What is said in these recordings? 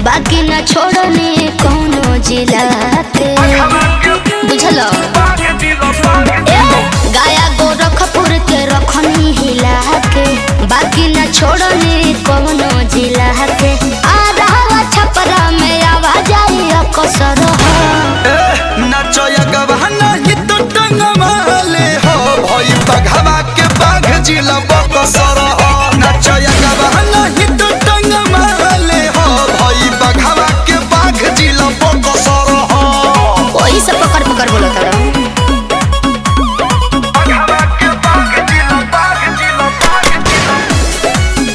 बाकी न छोड़ने कोनो जिला के बुझल ए, गाया गोरखपुर के रखनी हिला के बाकी न छोड़ने कोनो जिला के आ रहा छपरा में आवाज आई कसर नचया गवाना ही तो टंगमाले हो भई बघवा के बाघ जिला बकसर हो नचया गवाना ही तो टंगमाले हो भई बघवा के बाघ जिला बकसर हो वही सब पकड़ पकड़ बोलो तारा बघवा के बाघ जिला बाघ जिला बाघ जिला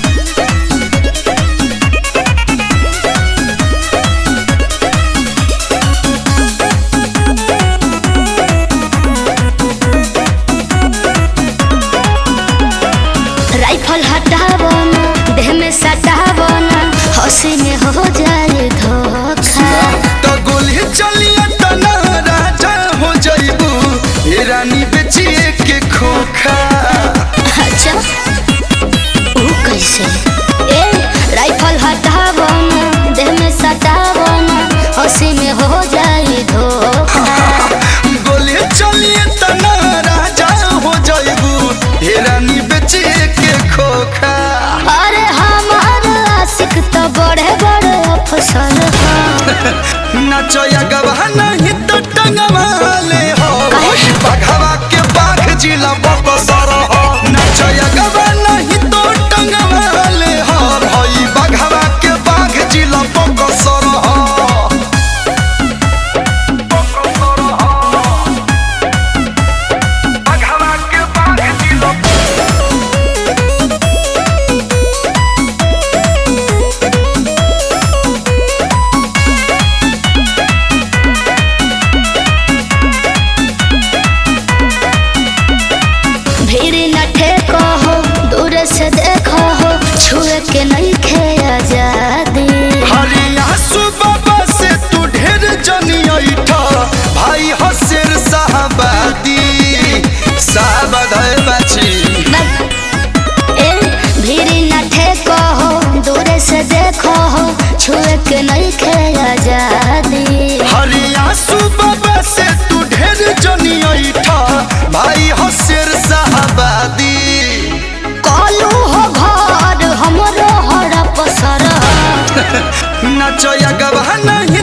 राइफल हटावो ना देह में सटावो ना हंसी में हो जाए धोखा तो गोली चलिए तना राजा हो जइबू ए रानी बेचिए के खोखा अच्छा वो कैसे ए राइफल हटावो ना देह में सटावो ना हंसी में हो जाए धोखा गोली चलिए तना राजा हो जइबू ए रानी बेचिए के खोखा अरे हमार आशिक तो बड़े बड़े अफसर हैं नचया गवाना ही तो टंगवाले हो काहे? बघवा के बाघ जिला बकसर हो नचया गवाना ही तो टंगवाले हो भई बघवा के बाघ जिला बकसर हो बघवा के बाघ जिला भीड़ न ठेको हो दूर से देखो हो छुए के नहीं खे आजादी हरिया सुबाबा से तू ढेर जनी ऐठा भाई हसेर साहबादी साहबाद है बाची ए भीड़ न ठेको हो दूर से देखो हो छुए के नहीं खे आजादी हरिया सुबाबा से तू ढेर जनी ऐठा भाई हसेर साहबादी कलू हो घर हमरो हर पसर नचया गवाना